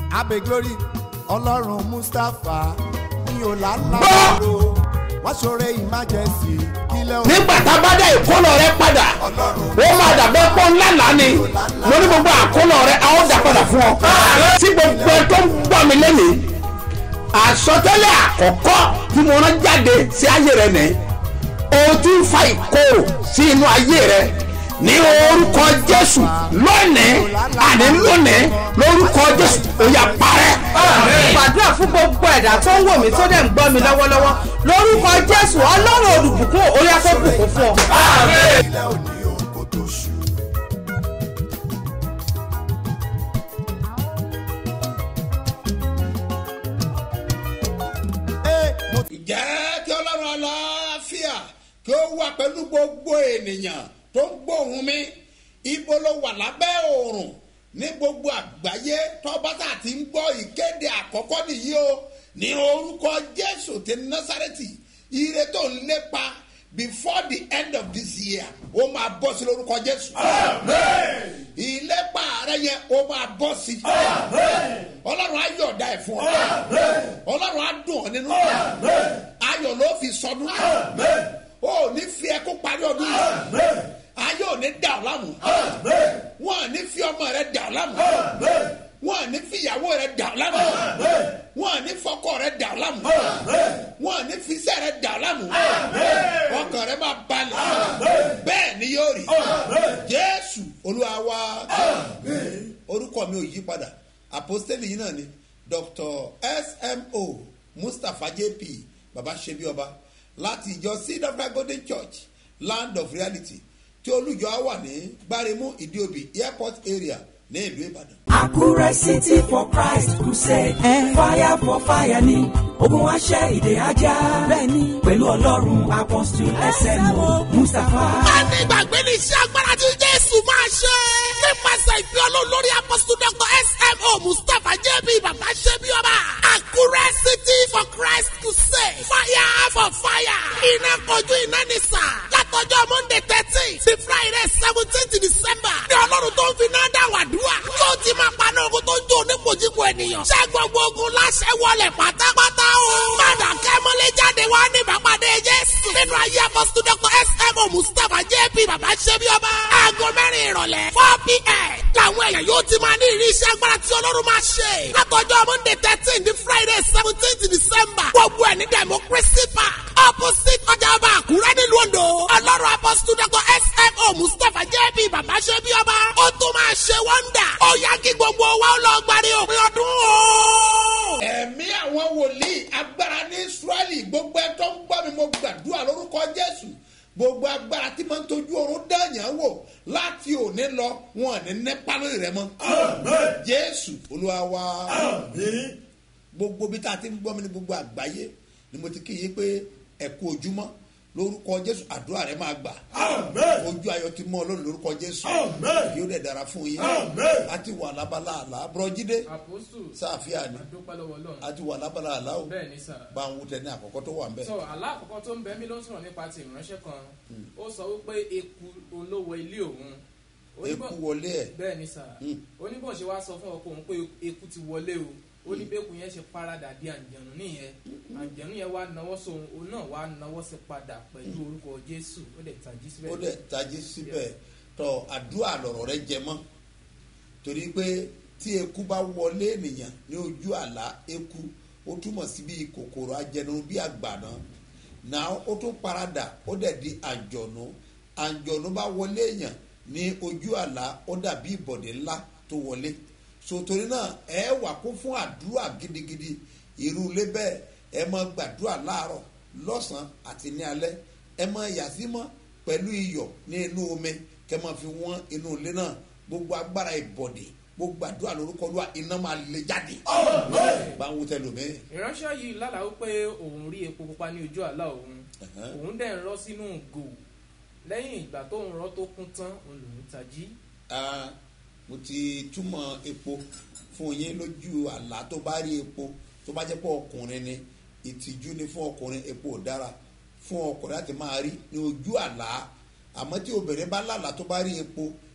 abe glory ọlọ́run mustapha ní ọ̀làlàbọ̀rọ̀ wọ́n ṣoore emergency kílẹ̀ òun nígbà tá a bá dá ìkólọ rẹ padà ó máa dàbẹ́ pọ́ ńlá lánì mo ní gbogbo àkólọ rẹ a ó dà padà fún ọ. tí gbogbo ẹ tó ń gbọ́ mi lẹ́nìí àsọtẹ́lẹ̀ àkọ́kọ́ tí mo rán jáde sí ayé rẹ nìyí o ti ń fa ìkorò sí inú ayé rẹ ní orúkọ jésù lónìí àní lónìí lórúkọ jésù ó yá parẹ́. gbàdúrà fún gbogbo ẹ̀dá tó ń wò mí tó dẹ̀ ń gbọ́ mi lọ́wọ́lọ́wọ́ lórúkọ jésù ọlọ́run olùbùkún orí afẹ́bùkún fún ọ. kílẹ̀ òní òun kò tó ṣù. Ee, mo ti jẹ́ kí ọlọ́run aláfíà kí ó wà pẹ̀lú gbogbo ènìyàn tó ń gbóhùn mi ibo ló wà lábẹ́ oòrùn ní gbogbo àgbáyé tọ́bátà ti ń gbọ́ ìkéde àkọ́kọ́ nìyí o ní orúkọ jésù ti násàrẹ́tì ire tó ń lépa before the end of this year ó máa bọ́ sí lórúkọ jésù ìlépa rẹ yẹn ó máa bọ́ sí ọlọ́run á yọ̀ọ̀dá ẹ̀ fún ọ ọlọ́run á dùn ọ́ nínú ayọ̀ ló fi sọdún ó ní fi ẹkú parí ọdún yìí ayé ò ní dà ọ́ láàmú wọn à ní fi ọmọ rẹ dà ọ́ láàmú wọn à ní fi ìyàwó rẹ dà ọ́ láàmú wọn à ní fọkọ rẹ dà ọ́ láàmú wọn à ní fi iṣẹ́ rẹ dà ọ́ láàmú ọkàn rẹ máa balẹ̀ bẹ́ẹ̀ ni yóò rí jésù olúwa wa orúkọ mi ò yí padà àpọ́stélì yìí náà ni dr smo mustapha jp baba sebi ọba láti ìjọ seed of God golden church land of reality tí olùjọ á wà ní gbáremú ìdíòbí airport area ní ìlú ìbàdàn. Àkúrẹ́ City for Christ Crusade. Fire for fire ni ogun aṣẹ́ ìdè ajá. Bẹ́ẹ̀ni pẹ̀lú ọlọ́run apọ́sítù SMO Mustapha. Bẹ́ẹ̀ni ìgbàgbé ní iṣẹ́ agbára tí Jésù máa ṣe. Nípasẹ̀ ìfẹ́ olórí apọ́sítù Dr. S.M.O. Mustapha JB Bàbá Ṣẹ́bí Ọba. Àkúrẹ́ City for Christ Crusade. Fire for fire. Iná kojú iná ní sà. Látọjọ́ Monday thirteen sí Friday seventeenth December. Ní ọlọ́run tó ń fi náà dá wàdúrà. Yóò ti máa paná ogun tó ń jó onípojúpo ènìyàn. Ṣé gbogbo ogun láṣẹ wọlé pátápátá o? Mọ̀nà kẹ́mọ́lé jáde wá ní ìbápadé Jésù. Nínú ayé apọ́sítù Dr. S.M.O. Mustapha JP Bàbá Ṣẹ́bí Ọba. Aago mẹ́rin ìrọ̀lẹ́ four p.m. Làwọn èèyàn yóò ti máa ní ìrí iṣẹ́ agbára tí Ọlọ́run máa ṣe. Látọjọ́ Monday thirteen di Friday seventeenth December. Gbogbo ẹ̀ ní Democracy Park. Opposite ọjà ọba Àkúrẹ́ nílùú Ondo. Ọlọ́run apọ́sítù Dr. S.M.O. Mustapha JP Bàbá Ṣẹ́bí Ọba. Ó tún máa ṣe wọ́ndà. Ó yá kí gbogbo wa ó lọ gbàdé òpin ọdún o. ẹ̀mí àwọn wòlíì agbára ní israẹli gbogbo ẹ tó ń gbọ́ mi mo gbàdúrà lórúkọ jésù gbogbo agbára tí máa ń tọ́jú oorun dáàyàn wò láti òní lọ wọn ní nípa lórí rẹ mọ́ jésù olúwa wa gbogbo bí tá a ti ń gbọ́ mi ní gbogbo àgbáyé ni mo ti kí yín pé ẹ kú ojúmọ́ lórúkọ jésù àdúrà rẹ máa gbà ojú ayọ̀ ti mọ́ ọlọ́run lórúkọ jésù yóò dẹ̀ dára fún yín láti wà lábala àlá bùrọ̀jídé àpòsù sáàfíà ni àdúpẹ́ lọ́wọ́ ọlọ́run àti wà lábala àlá o bẹ́ẹ̀ ni sà. bá ń wútẹ ní àkọ́kọ́ tó wà ń bẹ̀. sọ aláàkọ́kọ́ tó ń bẹ mí ló ń sọ̀rọ̀ nípa ti ìránṣẹ́ kan ó sọ wípé eku olówó ilé òun Oníbọ̀- eku wọlé ẹ̀ bẹ́ẹ̀ ni sà oníbọ̀ ṣe wá sọ fún ọkọ òun pé eku ti wọlé o ó ní bẹ́ẹ̀kù yẹn ṣe paradà bí àǹjẹ̀nù nìyẹn àǹjẹ̀nù yẹn wá nawọ́ sóhun òun náà wá nawọ́ sí padà pẹ̀lú orúkọ jésù ó dẹ̀ tají síbẹ̀. ó dẹ̀ tají síbẹ̀ tọ àdúrà lọ̀rọ̀ rẹ jẹ mọ́ torí pé tí eku bá wọlé ènìyàn ní ojú àlá eku ó túmọ̀ sí bí kòkòrò ajẹnirun bí àgbàná náà ó tún paradà ó dẹ̀ di àjọ̀nù àjọ̀nù bá wọlé èèyàn ní ojú àlá ó dàbí ìbọ̀dé ńlá tó wọlé sotori náà ẹ wà kún fún àdúrà gidigidi irú ilé bẹ́ẹ̀ ẹ máa gbàdúrà láàárọ̀ lọ́sàn-án àti ní alẹ́ ẹ máa yàsímọ́ pẹ̀lú iyọ̀ ní inú omi kẹ máa fi wọ́n inú ilé náà gbogbo agbára ìbọ̀dé gbogbo àdúrà lórúkọ lóra iná máa lè jáde bá ń wútẹ lómi. ìránṣẹ́ yìí lálàá wípé òun rí epo pupa ní ojú àlá òun òun dẹ̀ ń rọ́ sínú gò lẹ́yìn ìgbà tó ń rọ́ tó kún tán òun lòún tají. Ah, mo ti túmọ̀ epo fún yín lójú àlá tó bá rí epo tó bá jẹ́ pé ọkùnrin ni ìtìjú ni fún ọkùnrin epo ò dára fún ọkùnrin láti máa rí ní ojú àlá àmọ́ tí obìnrin bá lálàá tó bá rí epo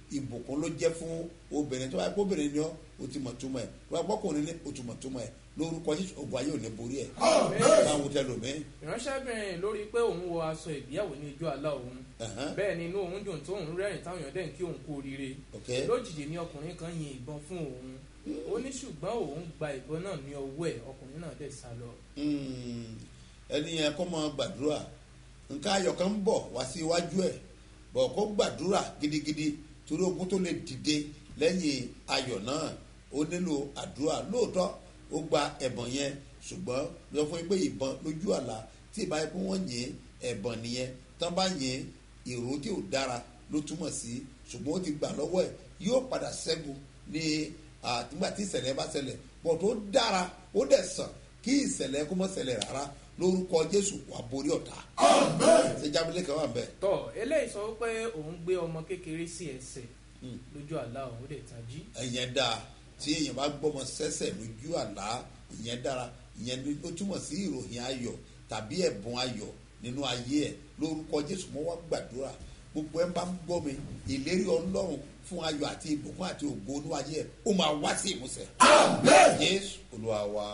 ìbùkún ló jẹ́ fún obìnrin tó bá yẹ kó obìnrin ni ọ́ o ti mọ̀ túmọ̀ ẹ̀ tó bá yẹ kó ọkùnrin ni o ti mọ̀ túmọ̀ ẹ̀ lórúkọ jésù ogun ayé ò ní borí ẹ̀ báwo tẹ lómi. ìránṣẹ́bìnrin lórí pé òun wọ aṣọ ìgbéyàwó ní ijó àlá òun Ẹ̀hán. bẹ́ẹ̀ ni inú òun dùn tó òun rẹ́rìn táwọn èèyàn dẹ̀ ń kí òun kú oríire Ok. lójijì ní ọkùnrin kan yin ìbọn fún òun ó ní ṣùgbọ́n òun gba ìbọn náà ní ọwọ́ ẹ̀ ọkùnrin náà dẹ̀ sá lọ. Mm, ẹni yẹn kó mọ gbàdúrà nǹkan ayọ̀ kan ń bọ̀ wá sí iwájú ẹ̀ bọ̀ kó gbàdúrà gidigidi torí ogun tó lè dìde lẹ́yìn ayọ̀ náà ó nílò àdúrà lóòótọ́ ó gba ẹ̀bọ̀n yẹn ṣùgbọ́n lọ fún yín pé ìbọn lójú àlá tí ìbá yẹn pé wọ́n yìn ẹ̀bọ̀n nìyẹn tán bá yìn èrò tí ò dára ló túmọ̀ sí ṣùgbọ́n ó ti gbà lọ́wọ́ ẹ̀ yóò padà ṣẹ́gun ní àtìgbà tí ìṣẹ̀lẹ̀ bá ṣẹlẹ̀ bọ̀ tó dára ó dẹ̀ sàn kí ìṣẹ̀lẹ̀ kó mọ́ ṣẹlẹ̀ rárá lórúkọ jésù wà borí ọ̀tá. ṣé jábílẹ̀ kan wà bẹ́ẹ̀. tọ́ eléyìí sọ pé òun gbé ọmọ kékeré sí ẹsẹ̀ lójú àlá òun ó dẹ̀ tají. ìyẹn dáa tí èèyàn bá gbọ́mọ sẹ́sẹ̀ lójú àlá ìyẹn dára ìyẹn ni ó túmọ̀ sí ìròyìn ayọ̀ tàbí ẹ̀bùn ayọ̀ nínú ayé ẹ̀ lórúkọ jésù mọ́ wá gbàdúrà gbogbo ẹ̀ bá ń gbọ́ mi ìlérí ọlọ́run fún ayọ̀ àti ìbùkún àti ògo inú ayé ẹ̀ ó máa wá sí ìmúṣẹ. jésù olúwa wa.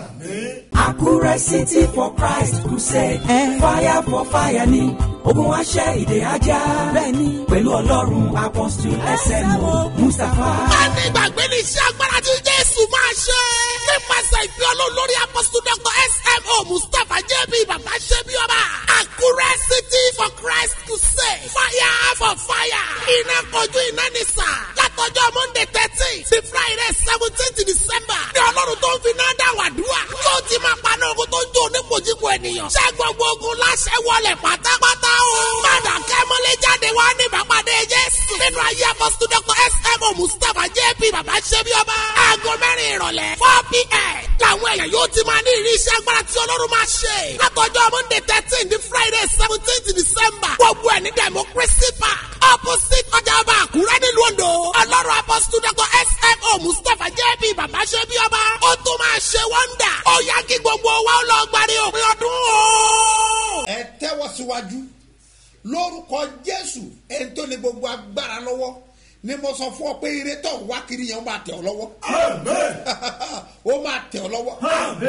Àkúrẹ́ City for Christ Crusade. Fire for fire ni ogun aṣẹ́ ìdè ajá. Bẹ́ẹ̀ni pẹ̀lú ọlọ́run apọ́sítù SMO Mustapha. a ní ìgbàgbé ní iṣẹ́ agbára tí jésù máa ṣe. nípasẹ̀ ìpè ọlọ́run lórí apọ́sítù dr smo mustapha jb bàbá ṣẹ́bi ọba. àkúrẹ́ city for christ crusade. fire for fire. iná kojú iná ní sà. látọjọ́ monday thirteen sí friday seventeen december. ní ọlọ́run tó ń fi náà dá wàdúrà. yóò ti máa paná ogun tó ń jó onípojúpo ènìyàn. ṣé gbogbo ogun láṣẹ wọlé pátápátá o. padà kẹ́mọ́lé jáde wá ní ìbápadé jésù. nínú ayé apọ́sítù dr smo mustapha jp bàbá ṣẹ́bi ọba. aago mẹ́rin ìrọ̀lẹ́ four pm. làwọn èèyàn yóò ti máa ní ìrírí iṣẹ́ agbára tí ọlọ́run máa ṣe. látọjọ́ monday thirteen ní friday seventeen december. gbogbo ẹ̀ ní democracy park. opposite ọjà ọba àkúrẹ́ nílùú ondo. ọlọ́run apọ́sítù dr smo mustapha jp bàbá ṣẹ́bi ọba. ó tún máa ṣe wọ́ndà. ó yá kí gbogbo wa ó lọ gbàdé òpin ọdún o. ẹ tẹ́wọ́ síwájú lórúkọ jésù ẹni tó ní gbogbo agbára lọ́wọ́ ni mo sọ fún ọ pé ire tó ń wá kiri yẹn ó máa tẹ̀ ọ́ lọ́wọ́ ó máa tẹ̀ ọ́ lọ́wọ́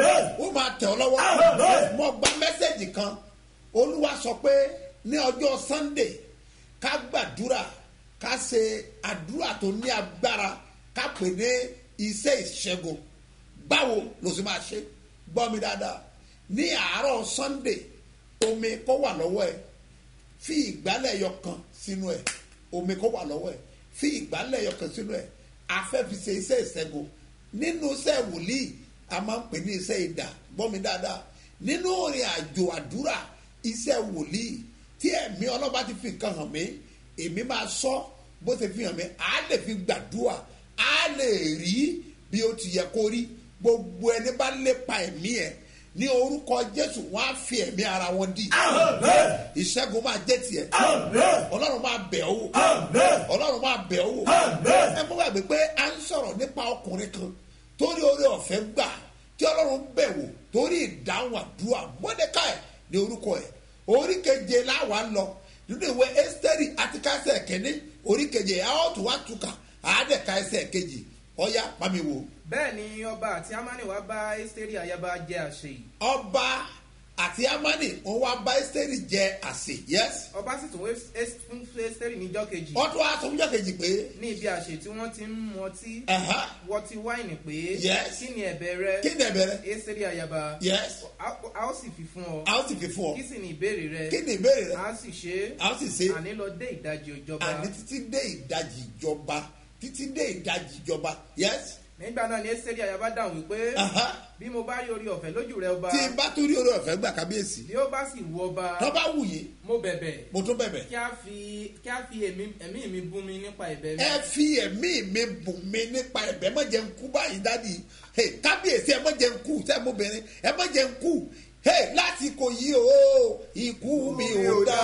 ó máa tẹ̀ ọ́ lọ́wọ́ mo gba mẹ́sẹ̀gì kan olúwa sọ pé ní ọjọ́ sunday ká gbàdúrà ká ṣe àdúrà tó ní agbára ká pè ní iṣẹ́ ìṣẹ́gun báwo ló sì máa ṣe gbọ́ mi dáadáa ní àárọ̀ sunday omi kó wà lọ́wọ́ ẹ̀ fi ìgbálẹ̀ ẹyọ kan sínú ẹ̀ omi kó wà lọ́wọ́ ẹ̀ fi ìgbálẹ̀ ẹyọ kan sínú ẹ̀ afẹ́ fi ṣe iṣẹ́ ìṣẹ́gun nínú iṣẹ́ wòlíì a máa ń pè ní iṣẹ́ ìdà gbọ́ mi dáadáa nínú ìrìn àjò àdúrà iṣẹ́ wòlíì tí ẹ̀mí ọlọ́ba ti fi nǹkan hàn mí èmi máa sọ bó ṣe fi hàn mí á lè fi gbàdúrà á lè rí bí ó ti yẹ kó rí gbogbo ẹni bá lépa ẹ̀mí ẹ̀ ní orúkọ jésù wọn á fi ẹ̀mí ara wọn di ìṣẹ́gun máa jẹ́ tiẹ̀ ọlọ́run máa bẹ̀ ọ́ wò ọlọ́run máa bẹ̀ ọ́ wò ẹ mọ́ gbàgbé pé à ń sọ̀rọ̀ nípa ọkùnrin kan torí orí ọ̀fẹ́ gbà tí ọlọ́run bẹ̀ wò torí ìdáhùn àdúrà mọ́dékàì ní orúkọ ẹ̀ orí keje láwa lọ nínú ìwé ẹ́sítẹ́rì àti kásẹ̀ kẹ́ni orí keje ẹ̀ ọ́ tún wá túkà àádẹ́ka ẹsẹ̀ kejì ọ̀ya pàmì wò bẹ́ẹ̀ ni ọba àti amani wa bá ẹ́sítẹ́rì ayaba jẹ́ àṣẹ yìí ọba àti amani wọn wá bá ẹ́sítẹ́rì jẹ àsè yes ọba sì tún wé- ẹ́s- fún ẹ́sítẹ́rì níjọ́ kejì wọ́n tún wá sọ fúnjọ́ kejì pé ní ibi àṣẹ tí wọ́n ti ń mu ọtí ẹ̀hán, wọ́tí wáìnì pé Yes. kí ni ẹ̀bẹ̀ rẹ kí ni ẹ̀bẹ̀rẹ̀ ẹ́sítẹ́rì ayaba yes a a ó sì fi fún ọ a ó sì fi fún ọ kí sì ni ìbéèrè rẹ kí ni ìbéèrè rẹ a sì ṣe é a ó sì ṣe àní lọ dé ìdajì ìjọba àní títí dé ìdajì ìjọba títí dé ìdajì ìjọba yes nígbà náà ni ẹ́sítẹ́rì ayaba dáhùn wípé ẹ̀hán, bí mo bá rí orí ọ̀fẹ́ lójú rẹ ọba tí n bá tún rí orí ọ̀fẹ́ gbà kábíyèsí bí ó bá sì wù ọba tó bá wù yín mo bẹ̀bẹ̀ mo tún bẹ̀bẹ̀ kí a fi kí a fi ẹ̀mí ẹ̀mí mi bú mi nípa ẹ̀bẹ̀ mi ẹ fi ẹ̀mí mi bùn mi nípa ẹ̀bẹ̀ má jẹ́ ń kú báyìí dádì Hey, kábíyèsí ẹ má jẹ́ ń kú sẹ́mobìnrin ẹ má jẹ́ ń kú Hey, lásìkò yìí o ikú mi ò dá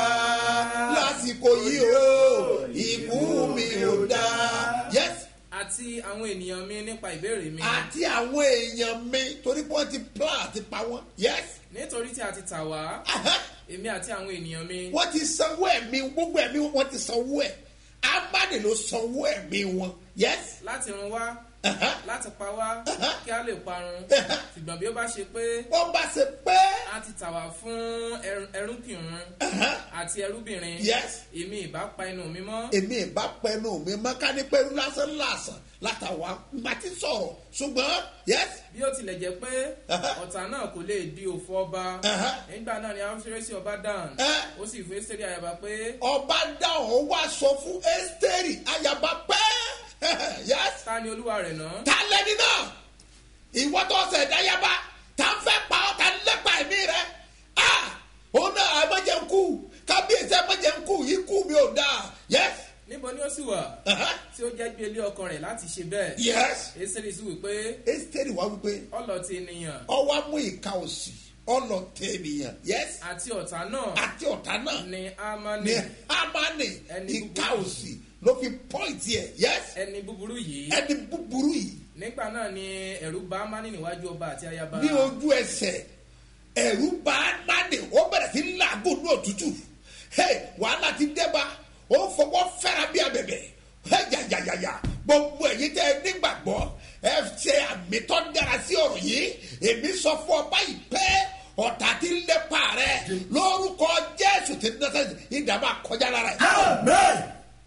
lásìkò yìí o ikú mi ò dá yes àti àwọn ènìyàn mi nípa ìbéèrè mi àti àwọn èèyàn mi torí pé wọ́n ti plan àti pa wọ́n yes nítorí tí a ti tà wá Aha. èmi àti àwọn ènìyàn mi wọ́n ti sanwó ẹ̀mí gbogbo ẹ̀mí wọ́n ti sanwó ẹ̀ amani ló sanwó ẹ̀mí wọn yes láti run wá Aha. láti pa wá kí a lè parun ṣùgbọ́n bí ó bá ṣe pé wọ́n bá ṣe pé a ti tà wá fún ẹrú- ẹrúkìnrin àti ẹrúbìnrin Yes. èmi ìbá pa inú mi mọ́ èmi ìbá pẹnu mi mọ́ká ní pẹ̀lú lásán lásán látàwa má ti sọ̀rọ̀ ṣùgbọ́n yes bí ó tilẹ̀ jẹ́ pé ọ̀tá náà kò lè di òfò ọba Aha. nígbà náà ni ahọ́sẹ́rẹ́sì ọba dáhùn Eh. ó sì fún ẹ́sítẹ́rì àyàbá pé ọba dáhùn wá sọ fún ẹ́sítẹ́rì ayaba pẹ́ yes ta ni olúwa rẹ̀ náà ta lẹni náà ìwọ tó ṣe dáyàbá ta ń fẹ́ pa ọ́ ta ń lépa ẹ̀mí rẹ ah òun náà ẹ̀mọ́jẹ̀ ń kú kábíyèsí ẹ̀mọ́jẹ̀ ń kú ikú mi ò dáa yes níbo ni ó sì wà Aha. tí ó jẹ́ gbé ilé ọkàn rẹ̀ láti ṣe bẹ́ẹ̀ yes ẹ́sítẹ́rì sì wí pé ẹ́sítẹ́rì wá wípé ọlọ́tí ènìyàn ọwọ́ mú ìka òsì ọlọ́tẹ̀ ènìyàn yes àti ọ̀tá náà àti ọ̀tá náà ni amani ní hamani Ẹni ìka búburú. òsì ló fi pọ́ìntì ẹ̀ yes ẹni búburú yìí ẹni búburú yìí nígbà náà ni ẹ̀rù bá amani níwájú ọba àti ayaba ní ojú ẹsẹ̀ ẹ̀rú bá hamani ó bẹ̀rẹ̀ sí làágùn ní òtútù hey, wàhálà ti dẹ́ba ó fọwọ́ fẹ́ra bí abẹ̀bẹ̀ hey, yàyàyàyà gbogbo ẹ̀yin tẹ́ ẹ nígbàgbọ́ ẹ ṣe àmì tó dára sí ọ̀rọ̀ yìí èmi sọ fún ọ báyìí pé ọ̀tá ti ń lépa rẹ lórúkọ jésù ti ń dẹ́sẹ̀ ìdààmú àkọjá lára ẹ̀.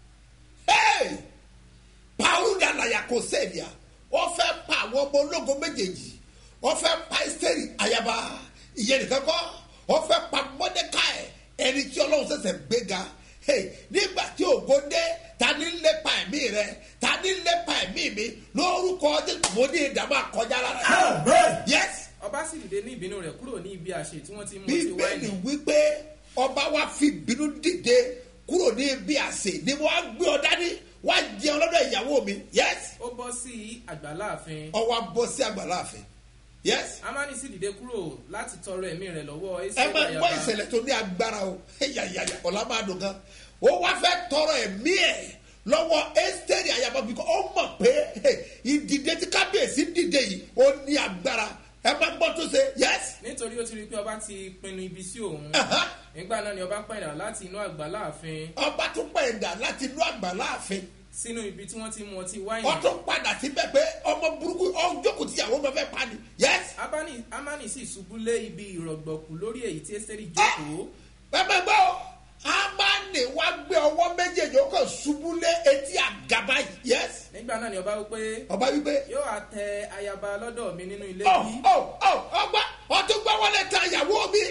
Hey! Paulu dalaya kò sẹ́ẹ̀dìá wọ́n fẹ́ pa àwọn ọmọ ológun méjèèjì wọ́n fẹ́ pa ẹ́sítẹ́rì ayaba ìyẹn nìkan kọ́ wọ́n fẹ́ pa mọ́dékáì ẹni tí ọlọ́run ṣẹ̀ṣẹ̀ gbéga Hey, nígbà tí ògo dé ta ní lépa ẹ̀mí rẹ ta ní lépa ẹ̀mí mi lórúkọ Jésù mo ní ìdààmú àkọjá lára yes ọba sì dìde ní ìbínú rẹ̀ kúrò ní ibi àṣẹ tí wọ́n ti mú ọtí bíbélì wáìnì wípé ọba wa fi bínú dìde kúrò ní ibi àsè ni wọ́n á gbé ọ dání wọ́n á jẹun lọ́dọ̀ ìyàwó mi yes ó bọ́ sí àgbàlá ààfin ọwọ́ abọ́ sí àgbàlá àfin yes amani sì dìde kúrò láti tọrọ ẹ̀mí rẹ̀ lọ́wọ́ ẹ ẹ́sítẹ́rì máa gbọ́ ayaba ìṣẹ̀lẹ̀ tó ní agbára o yàyàyà ọ̀la máa dùn gan ó wá fẹ́ tọrọ ẹ̀mí ẹ̀ lọ́wọ́ ẹ́sítẹ́rì ayaba bí ó mọ̀ pé hey, ìdìde tí kábíyèsí dìde yìí ó ní agbára ẹ máa gbọ́ tó ṣe yes nítorí ó ti rí i pé ọba ti pinnu ibi sí òun Aha. nígbà náà ni ọba pẹ̀dà láti inú àgbàlá ààfin ọba tún pẹ̀yìndà láti inú àgbàlá àfin sínú ibi tí wọ́n ti mú ọtí wáìnì wọ́n tún padà síbẹ̀ pé ọmọ burúkú ọjọ́kù tíyàwó bẹ́ẹ̀ fẹ́ pa ni yes Abani- amani sì ṣubú lé ibi ìrọ̀gbọ̀kú lórí èyí tí ẹ́sítẹ́rì jókòó bẹ́ẹ̀ gbọ́ amani wá gbé ọwọ́ méjèèjì ó kàn ṣubú lé etí àgàbà yìí yes nígbà náà ni ọba wípé ọba wípé yóò á tẹ ayaba lọ́dọ̀ mi nínú ilé ọ bí ọ ọ ọgbà ọtún gbọ́ wọlé ta ìyàwó mi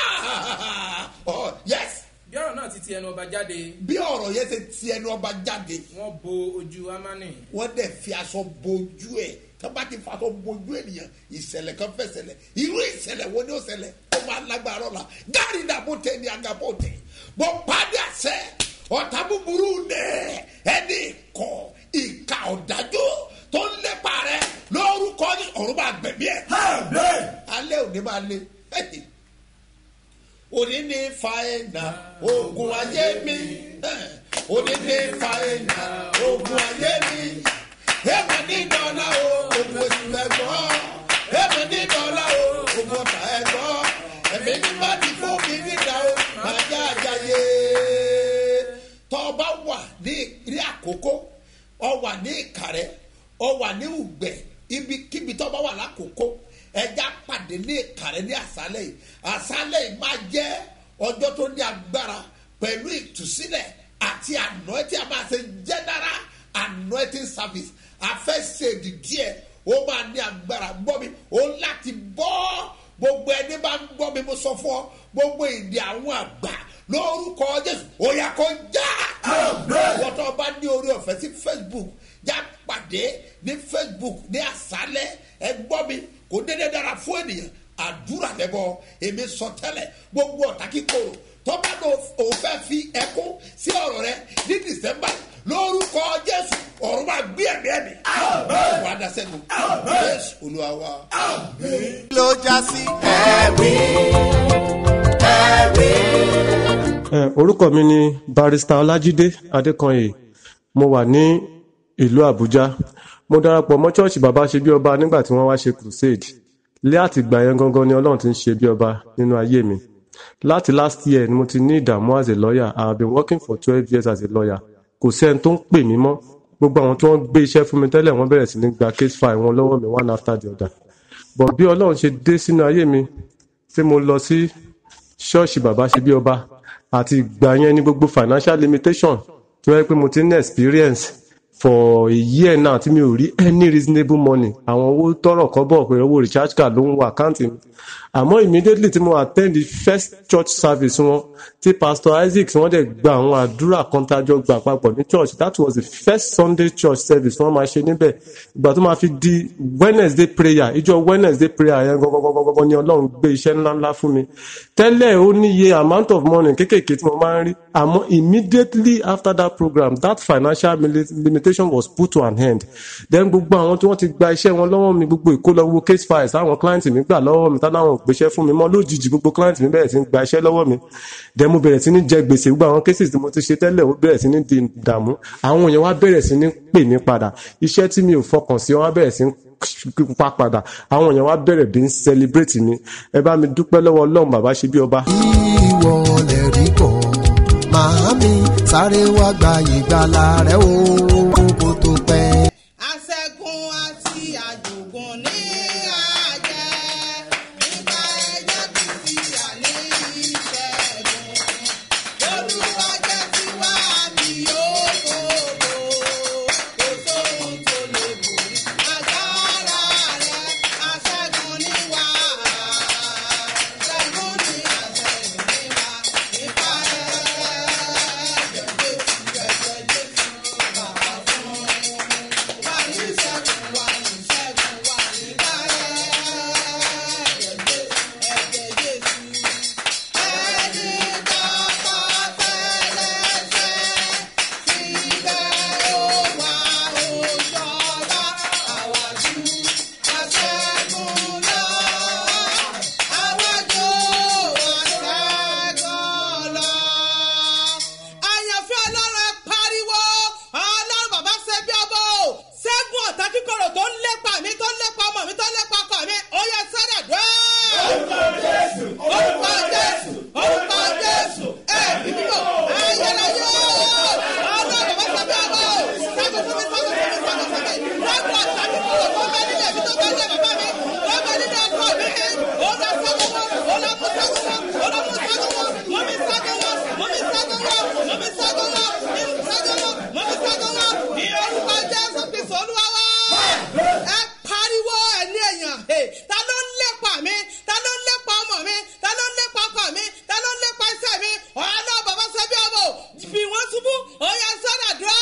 Ah! ọ yes bí ọ̀rọ̀ náà ti ti ẹnu ọba jáde bí ọ̀rọ̀ yẹn ṣe ti ẹnu ọba jáde wọ́n bo ojú amani wọ́n dẹ̀ fi aṣọ bojú ẹ̀ tó bá ti fa aṣọ bojú ènìyàn ìṣẹ̀lẹ̀ kan fẹ́ ṣẹlẹ̀ irú ìṣẹ̀lẹ̀ wo ni ó ṣẹlẹ̀ ó máa lágbára ọ̀la gáàrí dàbò tẹ ní agabo tẹ bó padà sẹ ọ̀tá búburú nẹ̀ ẹni kọ ìka ọ̀dájú tó ń lépa rẹ lórúkọ ní ọ̀run máa gbẹ̀mí ẹ̀ alẹ́ òní máa le Hey! òní ní fàáyínà ogun ayé mi òní ní fàáyínà ogun ayé mi èmi ní dọ́là o ogun oṣù ẹ̀gbọ́n èmi ní dọ́là o ogun ọ̀tà ẹ̀gbọ́n èmi ní bá ti fún mi níta o máa já àjàyè tọ́ ọ bá wà ní ní àkókò ọ wà ní ìkàrẹ́ ọ wà ní ùgbẹ́ ibikíbi tọ́ ọ bá wà lákòókò ẹja pàdé ní ìkàrẹ́ ní àṣálẹ̀ yìí àṣálẹ̀ yìí máa jẹ́ ọjọ́ tó ní agbára pẹ̀lú ìtúsílẹ̀ àti àná tí a máa ṣe general anointing service afẹ́sẹ̀dì díẹ̀ ó máa ní agbára gbọ́ mi ó láti bọ́ gbogbo ẹni bá ń gbọ́ mi mo sọ fún ọ gbogbo ìdí àwọn àgbà lórúkọ jésù ó yà kó já wọ́n tó bá ní orí ọ̀fẹ́ sí facebook já pàdé ní facebook ní àṣálẹ̀ ẹ gbọ́ mi kò dédé dára fún ènìyàn àdúrà lẹ́bọ̀ èmi sọ tẹ́lẹ̀ gbogbo ọ̀tá kíkorò tọ́ba náà òun fẹ́ fi ẹkún sí ọ̀rọ̀ rẹ ní december lórúkọ jésù ọ̀run máa gbé ẹ̀mí ẹ̀mí wàá da sẹ́gun jésù olúwa wa. ló já sí. Eh, orúkọ mi ni barista ọlájídé adékanyè mo wà ní ìlú àbújá mo darapọ̀ mọ́ ṣọ́ọ̀ṣì bàbá ṣe bí ọba nígbà tí wọ́n wá ṣe crusade lé àtìgbà yẹn gangan ni ọlọ́run ti ń ṣe bí ọba nínú ayé mi láti last year ni mo ti ní ìdààmú as a lawyer i have been working for twelve years as a lawyer kò sẹ́ni tó ń pè mí mọ́ gbogbo àwọn tí wọ́n gbé iṣẹ́ fún mi tẹ́lẹ̀ wọ́n bẹ̀rẹ̀ sí ní gba case file wọn lọ́wọ́ mi one after the other but bí ọlọ́run ṣe dé sínú ayé mi tí mo lọ sí ṣọ́ọ̀ṣì bàbá ṣe bí ọba àti ìgbà yẹn ní gbogbo financial limitation tí wọ́n yẹ pé mo ti ní experience for a year now tí mi ò rí any reasonable money àwọn owó tọrọ kọ́bọ̀ pé owó recharge card ló ń wọ àkáǹtì mi àmọ́ immediately tí mo attend the first church service wọn tí pastor isaac wọ́n dẹ̀ gba àwọn àdúrà kan tájọ gbà papọ̀ ní church that was the first sunday church service wọ́n máa ṣe níbẹ̀ ìgbà tó máa fi di wednesday prayer ìjọ wednesday prayer yẹn gọ́gọ́gọ́gọ́ ni ọlọ́run gbé iṣẹ́ ńláńlá fún mi tẹ́lẹ̀ ó níye amount of money kéékèèké tí mo máa ń rí àmọ́ immediately after that program that financial mili- limitation was put to an end then gbogbo àwọn tí wọ́n ti gba iṣẹ́ wọn lọ́wọ́ mi gbogbo ìkólọ́wọ́ case files àwọn client mi gbà lọ́wọ́ mi táwọn ò gbéṣẹ́ fún mi mọ́ lójijì gbogbo client mi bẹ̀rẹ̀ sí ní gba iṣẹ́ lọ́wọ́ mi then mo bẹ̀rẹ̀ sí ní jẹ gbèsè gbogbo àwọn cases tí mo ti ṣe tẹ́lẹ̀ ó bẹ̀rẹ̀ sí ní di ìdààmú àwọn èèyàn wá bẹ̀rẹ̀ sí ní pè mí padà iṣẹ́ tí mi ò fọkàn sí wọn wá bẹ̀rẹ̀ sí ní pa padà àwọn èèyàn wá bẹ̀rẹ̀ bí ń celebrate mi ẹ bá mi dúpẹ́ lọ́wọ́ ọlọ́run bàbá ṣe bí ọba. ìwọ lè rí bọ̀ màámi sáré wá gba ìgbàlà rẹ o kó tó pẹ́. Aṣẹ́gun àti àjògùn ní àjẹ́. Nípa ẹ̀jẹ̀ kìí yà ní ìṣẹ́gun. Olúwa jẹ́ tiwa àmì yóò gbogbo. Kò sóhun tó lè borí. Agbára rẹ̀ aṣẹ́gun ní wá. Aṣẹ́gun ní aṣẹ́gun ní wá. Nípa ẹ̀jẹ̀ Jésù ẹ̀jẹ̀ Jésù bàbá fún wa ní ìṣẹ́gun wa ní ìṣẹ́gun wa nípa ẹ̀jẹ̀ Jésù ẹ̀jẹ̀ Jésù. Ẹni tọ́kọ tẹ́lẹ̀ṣẹ̀ síbẹ̀ ó wà ó jọba àwàjú aṣẹ́gun lọ. Àwàjú aṣẹ́gun lọ. Àyànfẹ́ ọlọ́run ẹ pariwo ọlọ́run bàbá ṣe bí ọbọ̀ o ṣẹ́gun ọ̀tá kíkorò tó ń lépa mi tó ń lépa ọmọ mi tó ń lépa ọkọ mi ó yẹ sẹ́dẹ̀ dùn. orúkọ jésù orúkọ jésù orúkọ jésù ẹ bíbí o ayẹlẹyẹ o ọlọ́run bàbá ṣe bí ọbọ̀ o ṣẹ́gun fún mi ṣẹ́gun fún mi ṣẹ́gun fún mi ṣẹ́gun ọ̀tá kíkorò tó ń bẹ nílẹ̀ mi tó bẹ nílẹ̀ bàbá mi tó bẹ nílẹ̀ ọkọ mi ó lọ ṣẹ́gun wọn ó lọ mú ṣẹ́gun wọn ó lọ mú ṣẹ́gun wọn mú mi ṣẹ́gun wọn mú mi ṣẹ́gun wọn mú mi ṣẹ́gun wọn mú mi ṣẹ́gun wọn mú mi ṣẹ́gun wọn ní orúkọ jésù kristu olúwa wá. ẹ pariwo ẹ ní èèyàn ẹ ta ló ń lépa mi ta ló ń lépa ọmọ mi ta ló ń lépa ọkọ mi ta ló ń lépa iṣẹ́ mi ọ̀nà bàbá sẹ́bí ọmọ fi wọ́n ṣubú oyè sọ́dà dùn.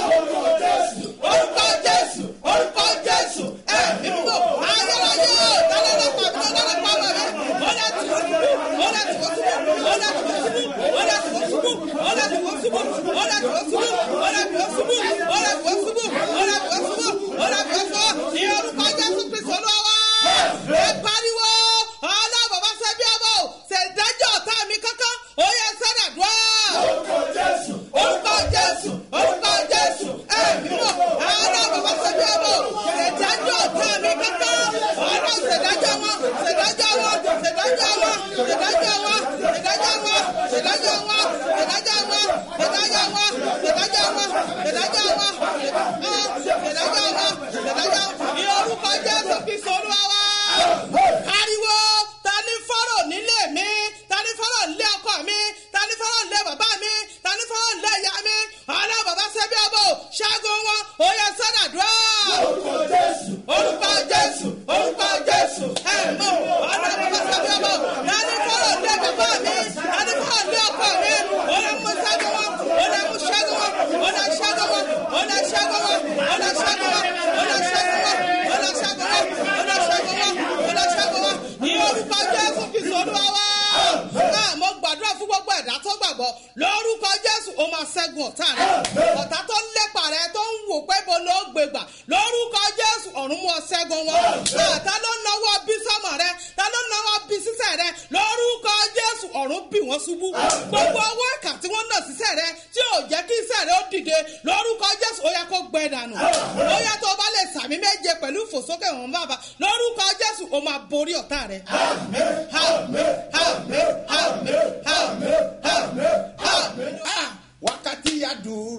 orúkọ jésù orúkọ jésù ẹ mímú ayérayé ta ló ń lépa mi ta ló ń lépa ọmọ mi ó lè tì wọ́n ṣubú ó lè tì wọ́n ṣubú ó lè tì wọ́n ṣubú ó lè tì wọ́n ṣubú ó lè tì wọ́n ṣubú ó lè tì wọ́n ṣubú ó lè tì wọ́n ṣubú ó lè tì wọ́n ṣubú ó lè tì wọ́n ṣubú ó lè tì wọ́n ṣubú ní orúkọ jésù kristu olúwa ẹ pariwo ọlọ́ bàbá sẹ́bí ọmọ ṣèdájọ́ ọ̀tá mi kankan ó yẹ sẹ́dà dùn. orúkọ jésù orúkọ jésù orúkọ jésù ẹ mímọ ọlọ́ bàbá sẹ́bí ọmọ ṣèdájọ́ ọ̀tá mi kankan ọlọ́ ṣèdájọ́ wọn ṣèdájọ́ wọn ṣèdájọ́ wọn ṣèdájọ́ wọn ṣèdájọ́ wọn ṣèdájọ́ wọn ṣèdájọ́ wọn ṣèdájọ́ wọn ṣèdájọ́ wọn ṣèdájọ́ wọn ṣèdájọ́ wọn ṣèdájọ́ wọn ní orúkọ jésù kristu olúwa wa. ariwo ta ni fọ́rọ̀ nílé mi ta ni fọ́rọ̀ nílé ọkọ mi ta ni fọ́rọ̀ nílé bàbá mi ta ni fọ́rọ̀ nílé ìyá mi ọlọ́ bàbá sẹ́bí ọbọ̀ ṣẹ́gun wọn ó yẹ sọ́dà dùn. orúkọ jésù orúkọ jésù orúkọ jésù ẹ̀ mọ̀ ọlọ́ bàbá sẹ́bí ọbọ̀ ta ni fọ́rọ̀ nílé bàbá mi ta ni fọ́rọ̀ nílé ọkọ mi ó lè mú ṣẹ́gun wọn ó lè mú ṣẹ́gun wọn ó lè ṣẹ́gun wọn ó lè ṣẹ́gun wọn ó lè ṣẹ́gun wọn ó lè ṣẹ́gun wọn ó lè ṣẹ́gun wọn ó lè ṣẹ́gun wọn ó lè ṣẹ́gun wọn ní orúkọ jésù kìsì olúwa wá. náà mo gbàdúrà fún gbogbo ẹ̀dá tó gbàgbọ́ lórúkọ jésù ó máa ṣẹ́gun ọ̀tá rẹ̀ ọ̀tá tó ń lépa rẹ̀ tó ń wò pé bo ló gbé gbà lórúkọ jésù ọ̀run mú ọ ṣẹ́gun wọn. ta ló náwó bí sọ́mọ rẹ ta ló náwó bí sísẹ̀ rẹ lórúkọ jésù ọ̀run bì wọ́n ṣubú gbogbo owó ẹ̀ka tí wọ́n nà sísẹ̀ rẹ tí ò jẹ́ kí iṣẹ́ rẹ ó dìde lórúkọ jésù ó yẹ kó gbẹ dànù ó yẹ tó o bá lè sàmì méje pẹ̀lú ìfòsókè wọn bàbá lórúkọ jésù ó máa borí ọ̀tá rẹ. àmín àmín àmín àmín àmín àmín àmín. wákàtí àdúrà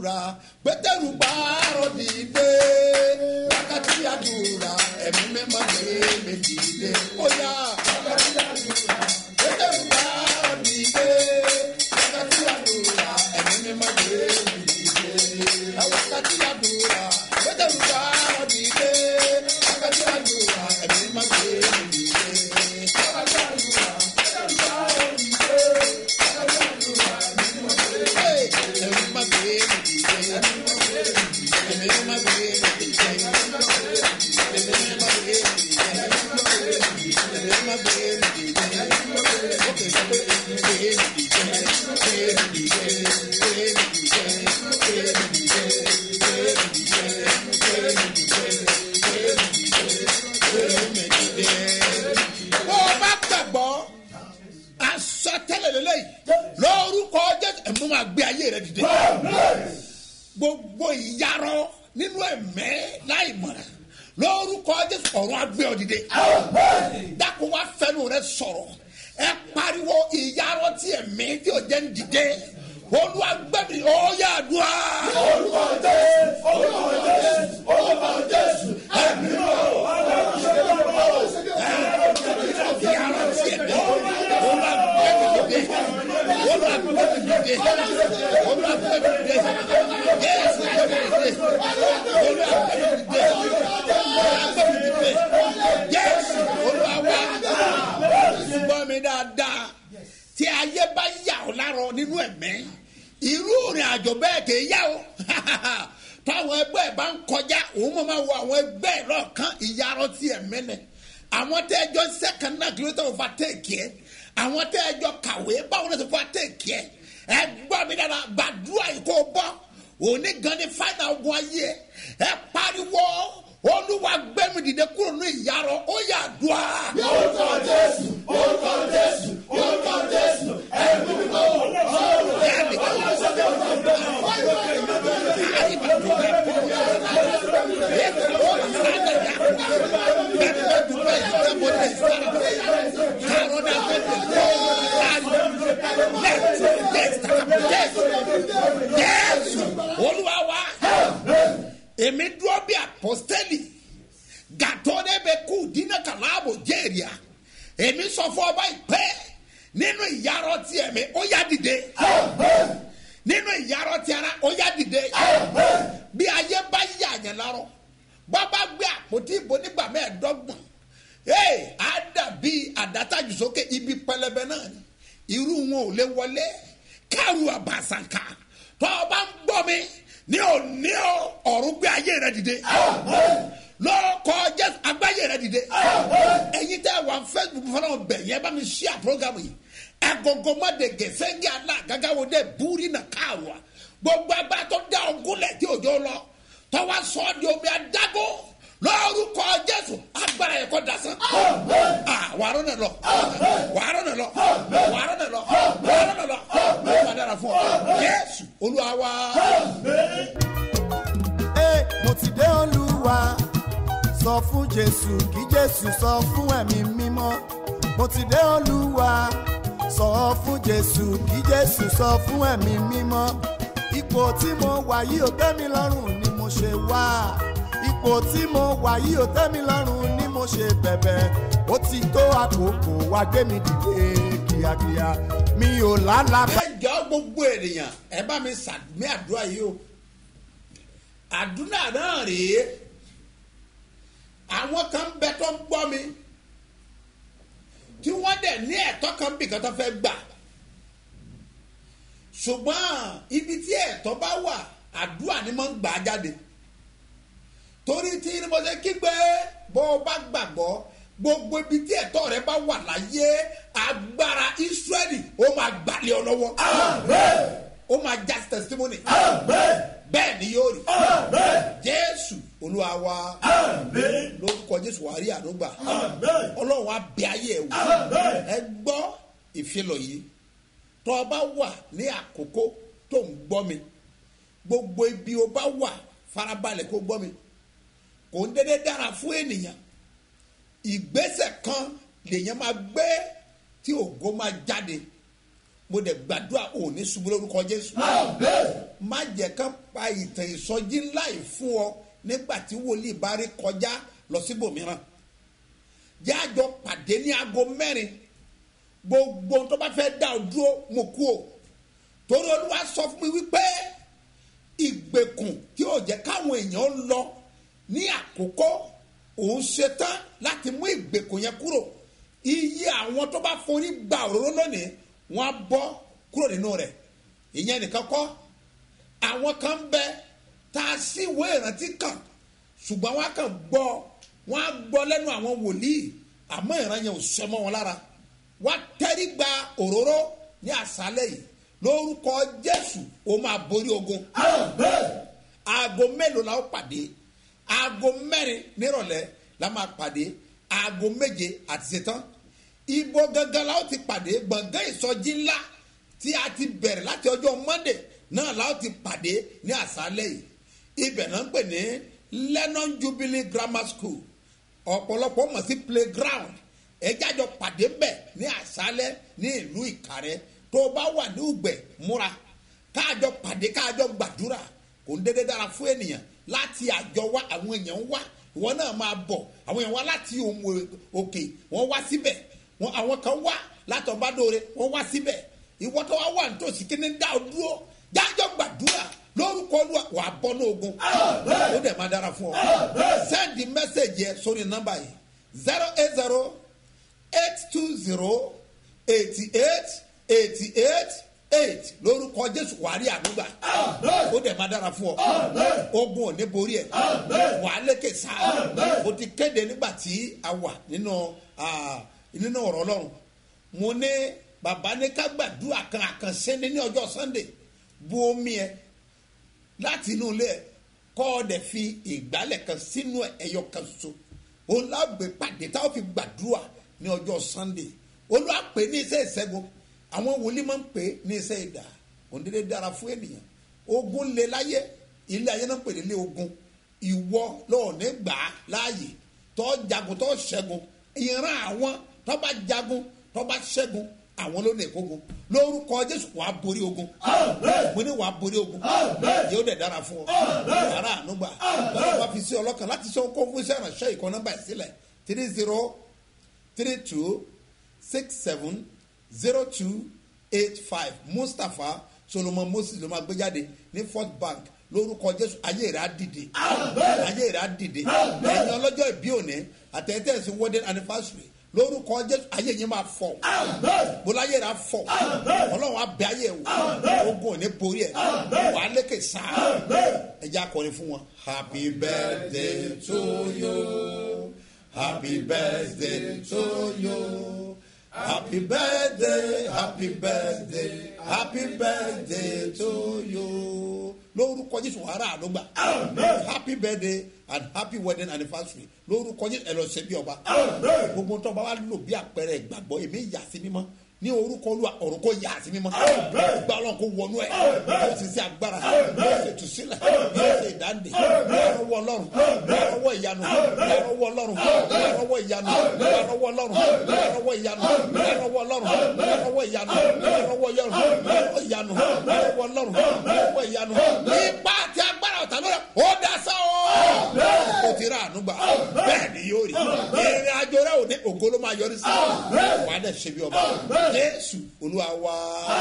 àdúrà pétérù gbàrọ̀ dìde wákàtí àdúrà ẹ̀mí mímọ́ gbé mi dìde ó yá. pétérù gbàrọ̀ dìde wákàtí àdúrà ẹ̀mí mímọ́ gbé mi dìde wákàtí àdúrà pétérù gbàrọ̀ dìde wákàtí àdúrà ẹ̀mí mímọ́ gbé mi dìde. bó o bá gbàgbọ́ aṣọ tẹ́lẹ̀ lélẹ́yìí lórúkọ jésù ẹ̀mú máa gbé ayé rẹ dìde gbogbo ìyarọ nínú ẹ̀mẹ́ láì mọ̀ràn lórúkọ jésù ọ̀run agbé ọ dìde dákun wá fẹnu rẹ sọ̀rọ̀ ẹ pariwo ìyarọ tí ẹ̀mí tí ò jẹ́ ń dìde olùwàgbẹ́mi ọ̀ọ́yà àdúrà. olùkọ́ jésù olùkọ́ jésù olùkọ́ jésù ẹ̀mí gbọ́ mi dáadáa tí ayé bá yà ọ́ lárọ nínú ẹ̀mẹ́ irú ìrìn àjò bẹ́ẹ̀ kì í yá o táwọn ẹgbẹ́ ẹ̀ bá ń kọjá òun mọ̀ máa wo àwọn ẹgbẹ́ ẹ̀ lọ́ọ̀kan ìyarọ tí ẹ̀mẹ́ nẹ àwọn tẹ́ ẹjọ́ sẹ́kàn náà kí ló tẹ́ wọ́n fa téèkì ẹ̀ àwọn tẹ́ ẹjọ́ kàwé báwo ló ti fa téèkì ẹ̀ ẹ gbọ́ mi dára gbàdúrà yìí kó bọ́ òní gan ni fáìnà ogun ayé ẹ ẹ pariwo olúwa gbẹmí dìde kúrò ní ìyarọ ó yà dùá. orúkọ jésù orúkọ jésù orúkọ jésù ẹ̀mí mi kò Jésù olúwa wa èmi dúró bí apostoli gàtọ́ de bẹ kú dínà kàláàbò jẹ́rìà èmi sọ fún ọba ìpẹ́ nínú ìyàrá tí ẹ̀mí ó yá dìde nínú ìyàrá tí ara ó yá dìde bí ayé bá yà yẹn lárọ bọ́ bá gbé àpótí ìbò nígbà mẹ́ẹ̀ẹ́dọ́gbọ̀n ee á dàbí àdátájú sókè ibi pẹlẹbẹ náà ni irú wọn ò lè wọlé káàrú àbàṣàkà tó o bá ń gbọ́ mi ní òní o ọ̀run gbé ayé rẹ dìde lọ́kọ̀ jésù agbáyé rẹ dìde ẹ̀yin tẹ́ wà facebook fọlọ́ bẹ̀ yẹn bá mi ṣí à program yìí agogo má de gẹ̀fẹ́ngì àná gàgàwò dé búrí nà káàwá gbogbo agbára tó dá ọgúnlẹ̀ tí òjò lọ tọ́wọ́ sọ ọ́ di omi adágó lórúkọ jésù agbára yẹn kọ́ dasán. wàárọ̀ nà lọ wàárọ̀ nà lọ wàárọ̀ nà lọ wàárọ̀ nà lọ wàá dára fún ọ jésù olúwa wa. Ẹ, mo ti dé olúwa sọ fún jésù kí jésù sọ fún ẹ̀mí mímọ́ mo ti dé olúwa sọ fún jésù kí jésù sọ fún ẹ̀mí mímọ́ ipò tí mo wà yìí ò tẹ́ mi lọ́rùn ni mo ṣe wá ipò tí mo wà yìí ò tẹ́ mi lọ́rùn ni mo ṣe bẹ̀bẹ̀ ó ti tó àkókò wá gbé mi dìde kíákíá mi ò lálàbà. ẹ jọ gbogbo ènìyàn ẹ bá mi sàmì àdúrà yìí o àdúrà náà rèé àwọn kan bẹ tó ń gbọ́ mi tí wọ́n dẹ̀ ní ẹ̀tọ́ kan bí kan tó fẹ́ gbà ṣùgbọ́n ibi tí ẹ̀tọ́ bá wà àdúrà ni mo ń gbà jáde torí tí mo ṣe kígbe bó o bá gbàgbọ́ gbogbo ibi tí ẹ̀tọ́ rẹ bá wà láyé agbára israẹli ó máa gbàlẹ́ ọ lọ́wọ́ ó máa já testimony bẹ́ẹ̀ ni yóò rí jésù olúwa wa lórúkọ jésù wàá rí àdúgbà ọlọ́run á bẹ ayé ẹ̀ wò ẹ gbọ́ ìfilọ̀ yìí tó o bá wà ní àkókò tó ń gbọ́ mi gbogbo ibi o bá wà farabalẹ̀ kó gbọ́ mi kò ń dédé dára fún ènìyàn ìgbésẹ̀ kan lèèyàn máa gbé tí ògo máa jáde mo dẹ̀ gbàdúrà ò ní ṣubú lórúkọ jésù má jẹ́ ká pa ìtàn ìsọjí ńlá yìí fún ọ nígbà tí wòlíì bá rí kọjá lọ síbòmíràn jẹ́ àjọ pàdé ní aago mẹ́rin gbogbo tó bá fẹ́ dá ọ dúró mo kú o torí olúwa sọ fún mi wípé ìgbèkùn tí ò jẹ́ káwọn èèyàn lọ ní àkókò òun ṣetán láti mú ìgbèkùn yẹn kúrò iye àwọn tó bá forí gba òróró lónìí wọn á bọ́ kúrò nínú rẹ̀ ìyẹn nìkan kọ́ àwọn kan ń bẹ tá a sì wé ìrántí kàn ṣùgbọ́n wọn á kàn gbọ́ wọn á gbọ́ lẹ́nu àwọn wòlíì àmọ́ ìran yẹn ò ṣẹ mọ́ wọn lára wọn á tẹ́rí gba òróró ní àṣálẹ̀ yìí lórúkọ jésù ó máa borí ogun aago mélòó la ó pàdé aago mẹ́rin nírọ̀lẹ́ la máa pàdé aago méje àti ṣetán ibo gangan la ó ti pàdé gbọ̀ngàn ìsọjí ńlá tí a ti bẹ̀rẹ̀ láti ọjọ́ monday náà la ó ti pàdé ní àṣálẹ̀ yìí ibẹ̀ náà ń pè ní lennon jubilee grammar school ọ̀pọ̀lọpọ̀ mọ̀ sí playground ẹjájọ pàdé bẹ̀ ní àṣálẹ̀ ní ìlú ìkàrẹ́ tó o bá wà ní ùgbẹ́ múra káàjọ pàdé káàjọ gbàdúrà kò ń dédé dára fún ènìyàn láti àjọ wá àwọn èèyàn ń wá ìwọ náà máa bọ̀ àwọn èèyàn wá láti ohun òkè wọ́n wá síbẹ̀ wọ́n àwọn kan wá látọ̀bádóore wọ́n wá síbẹ̀ ìwọ tó wá wà nítòsí kí ni dá o dúró jájọ gbàdúrà lórúkọ olúwa wà á bọ́ ní ogun ó dẹ̀ máa dára fún ọ sẹ́ndì mẹ́sẹ̀gì yẹ sórí nọ́mbà yìí zero eight zero eight two zero eighty eight eighty eight eight lórúkọ jésù wàárí àdúgbà ó dẹ̀ máa dára fún ọ ogun ò ní borí ẹ wàá lékè sá o ti kéde nígbà tí a wà nínú nínú ọ̀rọ̀ ọlọ́run mo ní bàbá ní ká gbàdúrà kan àkànṣe ní ní ọjọ́ sunday bu omi ẹ láti inú ilé ẹ kọ́ ọ dẹ̀ fi ìgbálẹ̀ kan sínú ẹyọ kan ṣoṣo òun lágbè pàdé táwọn fi gbàdúrà ní ọjọ́ sunday olúwa pè ní iṣẹ́ ìṣẹ́gun àwọn wòlíì máa ń pè ní iṣẹ́ ìdá òǹdílé dára fún ènìyàn ogun lé láyé ilé ayé náà pè nílé ogun ìwọ lọ́ọ̀ ní gbà á láàyè tó jagun tó ṣẹ́gun ìran àwọn tó bá jagun tó bá ṣẹ́gun àwọn ló ní ìkógun lórúkọ jésù wàá borí ogun mo ní wàá borí ogun yóò dẹ̀ dára fún ọ wàrà ànúgbà báwo wàá fi sí ọlọ́kan láti sọ kó fún iṣẹ́ ìrànṣẹ́ ìkọ́ nọ́mbà ìsílẹ̀ three zero three two six seven zero two eight five mustapha solomon moses ló máa gbé jáde ní fort bank lórúkọ jésù ayé rẹ̀ á dìde ayé rẹ̀ á dìde ẹ̀yin ọlọ́jọ́ ìbí òní àtẹ̀tẹ̀sí wedding anniversary lórúkọ jésù ayé yẹn máa fọ bọ́lá ayé rẹ̀ á fọ ọlọ́run á bẹ ayé wò ogun òní borí ẹ̀ wà á lékè sáà ẹ jẹ́ akọrin fún wọn. happy birthday to you happy birthday to you. Happy birthday, happy birthday, happy birthday to you. Lórúkọ Jésù ara àdúgbà. Happy birthday and happy wedding anniversary. Lórúkọ Jésù ẹ lọ ṣe bí ọba. Gbogbo tó bá wà lò bí àpẹẹrẹ ìgbàgbọ́ èmi yà sí mímọ́ ní orúkọ olúwa ọ̀run kò yà sí mímọ́. Gba ọlọ́run kò wọnú ẹ̀. Yóò sì ṣe agbára. Yóò ṣe tùsílẹ̀. Yóò ṣe ìdáǹdè. Lọ́wọ́ ọlọ́run. Lọ́wọ́ ìyanu. Lọ́wọ́ ọlọ́run. Lọ́wọ́ ìyanu. Lọ́wọ́ ọlọ́run. Lọ́wọ́ ìyanu. Lọ́wọ́ ọlọ́run. Lọ́wọ́ ìyanu. Lọ́wọ́ ìyanu. Lọ́wọ́ ìyanu. Lọ́wọ́ ọlọ́run. Lọ́wọ́ ìyanu. Ipa àti agbára ọ̀tá lóra. Ó dá sá o. O ti ra ànúgbà. Bẹ́ẹ̀ ni yóò rí. Ìrìn àjò rẹ̀ ò ní ògo ló máa yọrí sí. Wà á dẹ̀ ṣe bí ọba. Jésù olúwa wa.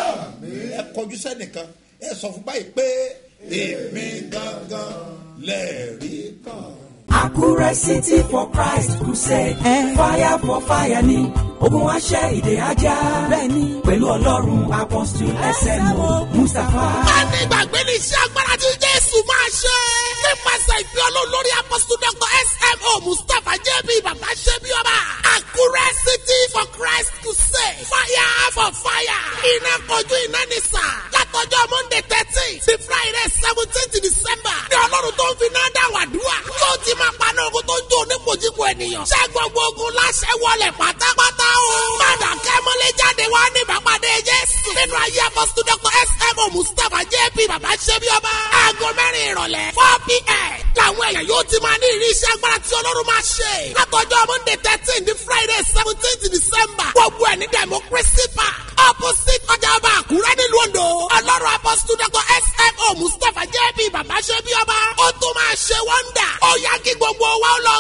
Ẹ kọjú sẹ́nìkan. Ẹ sọ fún báyìí pé èmi gangan lẹ́ẹ̀rí kan. Àkúrẹ́ City for Christ Crusade. Fire for fire ni ogun aṣẹ́ ìdè ajá. Bẹ́ẹ̀ni pẹ̀lú Ọlọ́run Apostle SMO Mustapha. a ní ìgbàgbé ní iṣẹ́ agbára tí jésù máa ṣe. nípasẹ̀ ìfẹ́ olórí apọ́sítù dr smo mustapha jb bàbá ṣe bí ọba. àkúrẹ́ city for christ to say fire for fire. iná kojú iná ní sà. látọjọ́ monday thirteen sí friday seventeen december. ní ọlọ́run tó ń fi náà dá wàdúrà. yóò ti máa paná ogun tó ń jó onípojúpo ènìyàn. ṣé gbogbo ogun láṣẹ wọlé pátápátá o. padà kẹ́mọ́lé jáde wá ní ìbápadé jésù. nínú ayé apọ́sítù dr smo mustapha jp bàbá ṣe bí ọba. aago mẹ́rin ìrọ̀lẹ́ four pm làwọn èèyàn yóò ti máa ní ìrísí agbára tí ọlọ́run máa ṣe. látọjọ́ monday thirteen di friday seventeenth december. gbogbo ẹ̀ ní democracy park. opposite ọjà ọba àkúrẹ́ nílùú ondo. ọlọ́run apọ́sítù dr smo mustapha jb bàbá ṣe bí ọba. ó tún máa ṣe wọ́ndà. ó yá kí gbogbo wa ó lọ